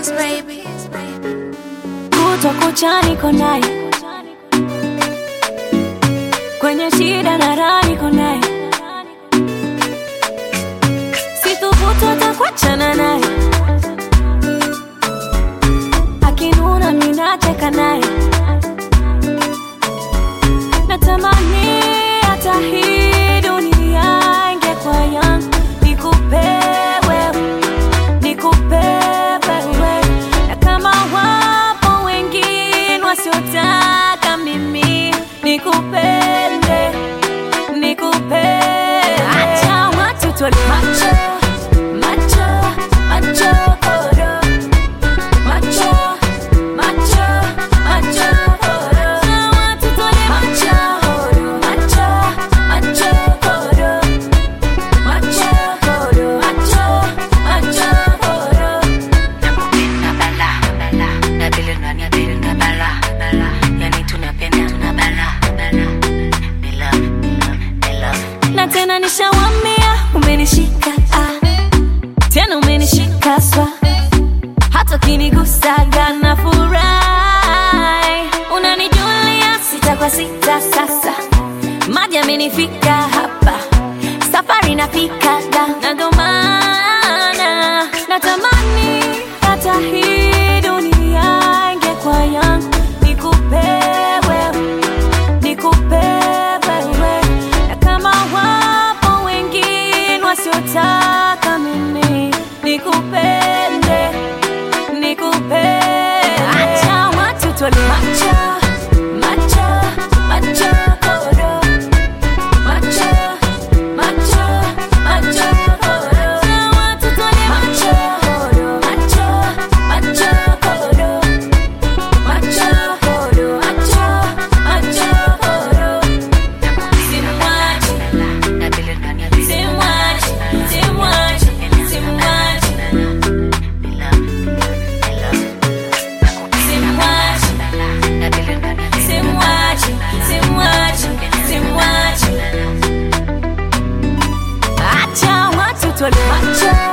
baby. kutwa kucha niko naye kwenye shida na raha niko naye sithubutu hata kuachana naye akinuna minacheka naye natamani hata hii dunia ingekuwa yangu nikupe wewe nikupe wewe na kama wapo wengine wasiotaka mimi nikupende nikupende acha watu tole macho macho macho koro macho macho macho koro acha watu tole macho macho macho koro macho koro macho macho koro Nakupenda bala bala, nadili ndani ya dili na bala bala, yani tunapenda tuna bala bala, ni love ni love ni love. na tena nishawambia umenishika ah. tena umenishika swa hata ukinigusaga na furahi unanijulia sita kwa sita sasa maji amenifika hapa safari nafika da na ndo maana natamani hata hii dunia ingekuwa yangu nikupe wewe nikupe wewe na kama wapo wengine wasiotaka mimi nikupende nikupende acha watu tole macho macho macho koro macho macho macho koro acha watu tole macho macho macho koro macho koro macho macho koro simwachi Nadili ndani ya dili na simwachi bala simwachi simwachi ni love ni love. simwachi Nadili ndani ya dili na simwachi simwachi simwachi acha watu tole macho